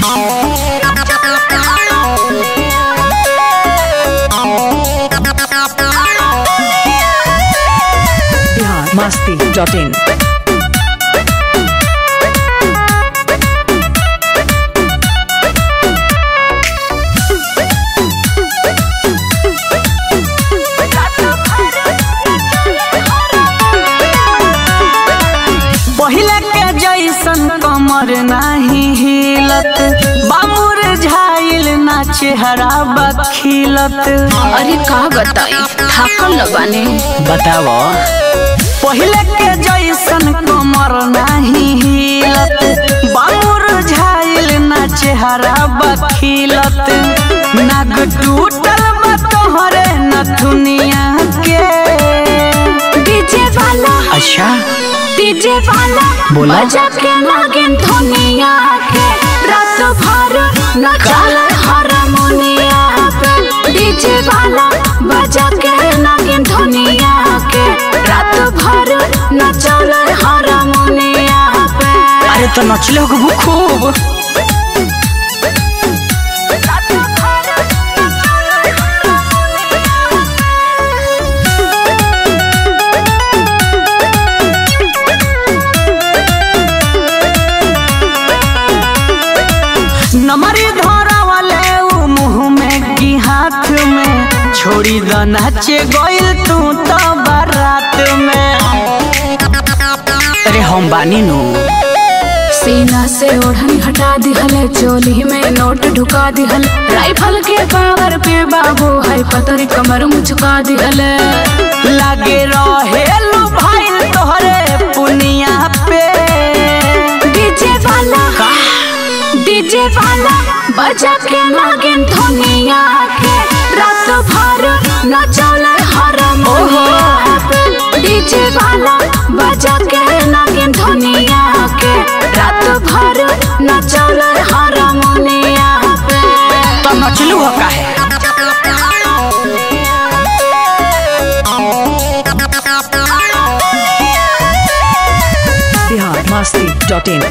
Bihar Masti dot in पहिले के जैसन कमर नाही हिलत बामुर झाइल ना चेहरा बखिलत अरे का बताई थाकल न बानी बताव पहिले के जैसन कमर नाही हिलत बामुर झाइल ना चेहरा बखिलत नाग टूटल बा तोहरे नथुनिया के डीजे वाला अच्छा डीजे वाला बोला। बजा के नागिन धुनिया के रात भर नचल हारमोनिया पे डीजे वाला बजा के नागिन धुनिया के रात भर नचल हारमोनिया पे अरे तो नचले हो खूब नमरी धरा वाले उ मुंह में की हाथ में छोड़ी द नाचे गइल तू तो बारात में अरे हम बानी नु सीना से ओढ़नी हटा दिहल चोली में नोट ढुका दिहल राइफल के पावर पे बाबू है पतरी कमर मुचका दिहल लागे रहे लो भाई तोहरे पुनिया पे डीजे वाला डीजे वाला बजा के नागिन धुनिया के रात भर नचल हारमोनिया पे डीजे वाला बजा के नागिन धुनिया के रात भर नचल हारमोनिया पे तो नचलू हो काहे बिहार मस्ती डॉट इन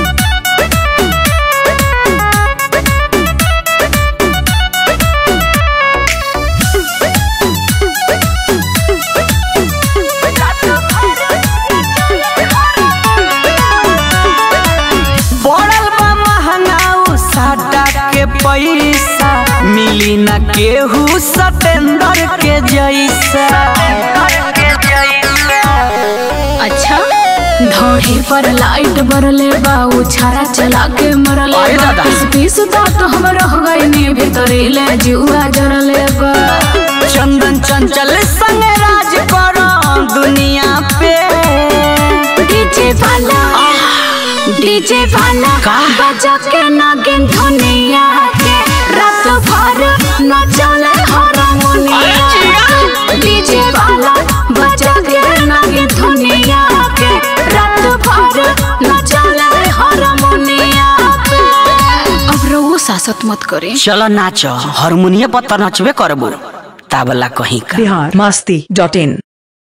पड़ल बा महंगाऊ साटा के पैसा मिली न केहू सतेंद्र के जैसा अच्छा धोड़ी पर लाइट बरले बाऊ छारा चला के मरले अरे बा दादा। पीस पीस दांत हम रह गए नी भीतरी ले जुआ जरले बा चंदन चंचल संग राज करो दुनिया पे डीजे वाला डीजे वाला का? बजा के नागिन धुनिया के रात भर नचल हारमोनिया के। डीजे वाला बजा के नागिन धुनिया के रात भर नचल हारमोनिया पे अब रहो सासत मत करे चलो नाच हारमोनियम पर तो नचबे करबो ताबला कहीं का बिहार मस्ती डॉट इन